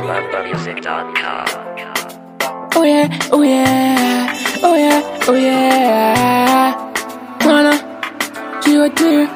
Oh yeah, oh yeah, oh yeah, oh yeah. Mwana, chiyote,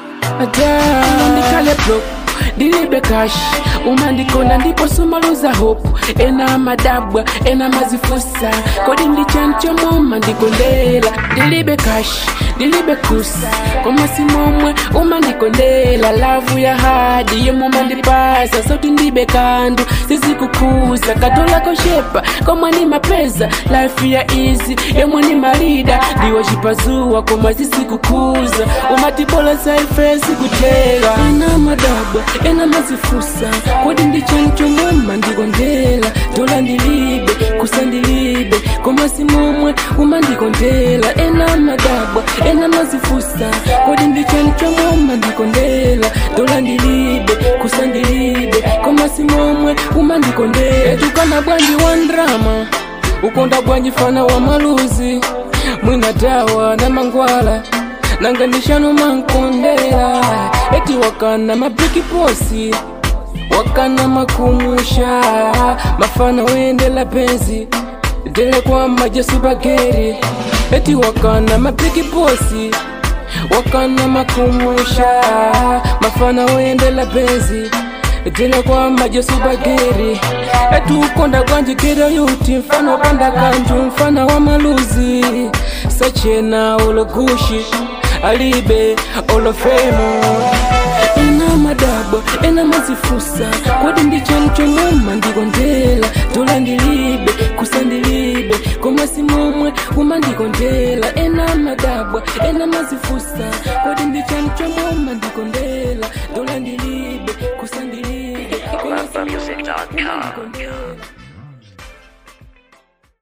ata. bro, dilibe cash umandikonda ndipo sumaluza hope ena madabwa ena mazifusa kodi ndichanchomo ndikondela dilibe cash dilibe kusa komasimomwe umandikondela lavu ya hadi yemumandipasa sauti ndibe kandu sizikukuza katola koshepa komwe ni mapeza life ya easy yemwe ni malida ndiwo chipazuwa koma zisikukuza umatibola saifesi kutela ena madabwa ena mazifusa kodi ndichanchomoma ndikondela tola ndilibe kusa ndilibe koma simomwe umandikondela ena madabwa ena mazifusa kodi ndichanchomoma ndikondela tola ndilibe kusa ndilibe koma simomwe umandikondela etukana bwanji wa ndrama ukonda bwanji fana wa maluzi mwina dawa na mangwala nanga ndishano mankondela eti wakana mapiki posi wakana makumusha mafana wendela penzi dele kwa majesu bageri eti wakana mapiki posi wakana makumusha mafana wendela penzi dele kwa majesu bageri etu ukonda kwanjikira yuti mfano wapanda kanju mfana wa maluzi sachena ologushi alibe olofemo ena madabwa ena mazifusa kodi ndichanchomoma ndikondela tola ndilibe kusa ndilibe koma simomwe umandikondela ena madabwa ena mazifusa kodi ndichanchomoma ndikondela tola ndilibe kusa ndilibe koma simomwe umandikondela